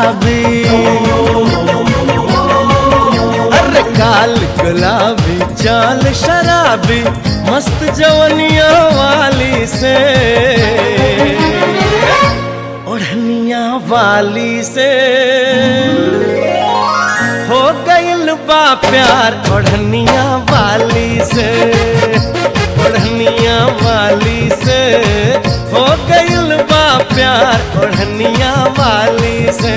शराबी अरे काल गुलाबी चाल शराबी मस्त जवनिया वाली से ओढ़निया वाली से हो गइल बा प्यार ओढ़निया वाली से ओढ़निया वाली से हो गइल बा प्यार ओढ़निया वाली से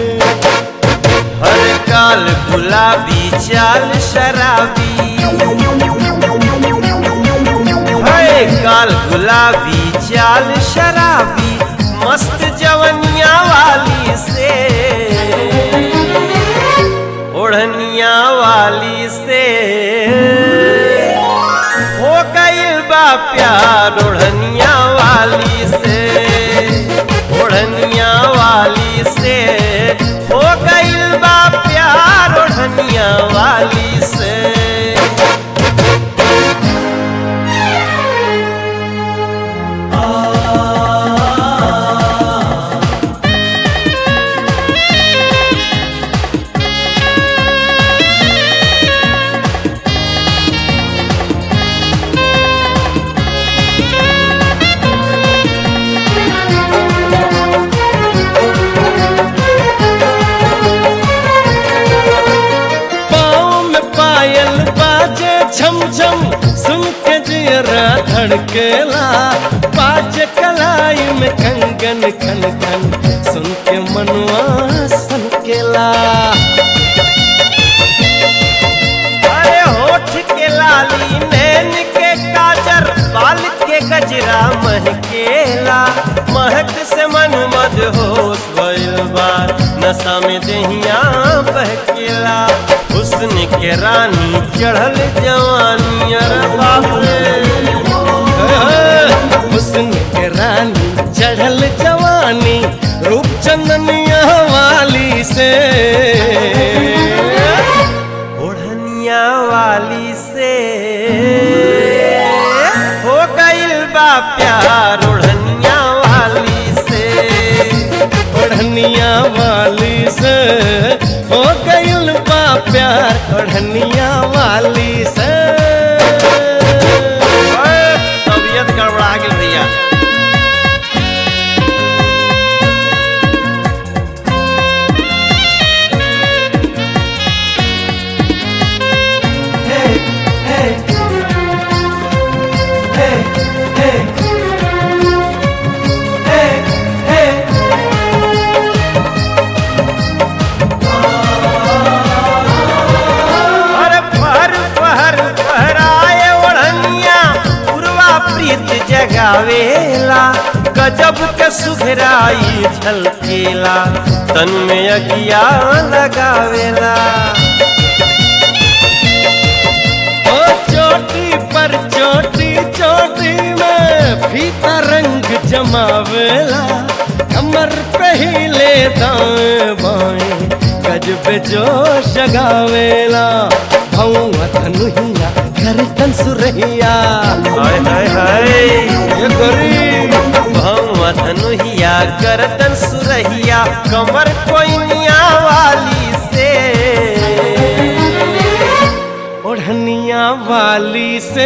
हर काल गुलाबी चाल शराबी हर काल गुलाबी चाल शराबी मस्त जवनिया वाली से ओढ़निया वाली से हो गइल बा प्यार ओढ़निया वाली से ओढ़निया वाली से हो गइल बा प्यार ओढ़निया वाली से पाँव में पायल बाजे छम छम सुन के जियरा धड़केला बाजे कलाई में कंगन खन खन सुन के मनवा सनकेला अरे होठ के लाली नैन के काजर बाल के गजरा महकेला महक से मन मद होश भइल बा नशा में दहिया बहकेला हुस्न के रानी चढ़ल जवानी अरे बाप रे हुस्न के रानी चढ़ल जवानी रूप चंदनिया वाली से ओढ़निया वाली से हो गइल बा प्यार ओढ़निया वाली से ओढ़निया वाली से हो गइल बा प्यार ओढ़निया वाली से ओए, तबीयत गड़बड़ा गेल भैया अरे फहर फहर फहराए ओढ़निया पूर्वा प्रीत जगावेला गजब के सुघराई झलकेला तन में अगिया लगावेला ओ चोटी पर चोटी चोटी में फीता रंग जमावेला कमर पे ही ले दाएं बाएं गजब जोश जगावेला भौआ धनुहिया कर सुरहिया हाय हाय हाय ये गरीब भौवा धनुहिया गर्दन सुरहिया कमर कोइनिया वाली से ओढ़निया वाली से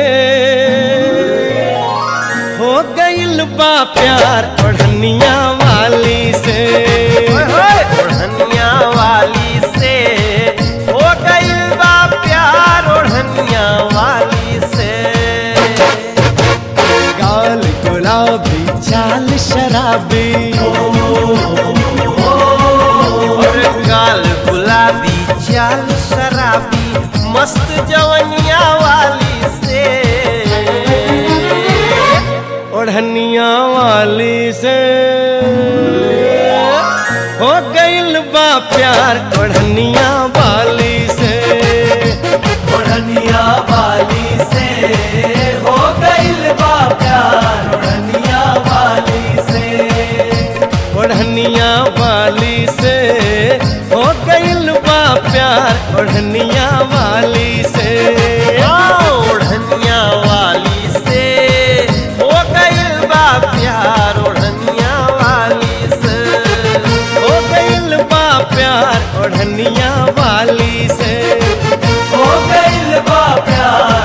हो गइल बा प्यार ओढ़निया वाली से ओए होए, ओढ़निया वाली से हो गइल बा प्यार ओढ़निया वाली से गाल गुलाबी चाल शराबी और गाल गुलाबी चाल शराबी मस्त जवनिया वाली से ओढ़निया वाली से हो गइल बा प्यार ओढ़निया वाली से ओढ़निया वाली से हो गइल बा प्यार ओढ़निया वाली से ओढ़निया वाली से हो गइल बा प्यार ओढ़निया वाली से ओढ़निया वाली से हो गइल बा प्यार ओढ़निया वाली से हो गइल बा प्यार ओढ़निया वाली से हो गइल बा प्यार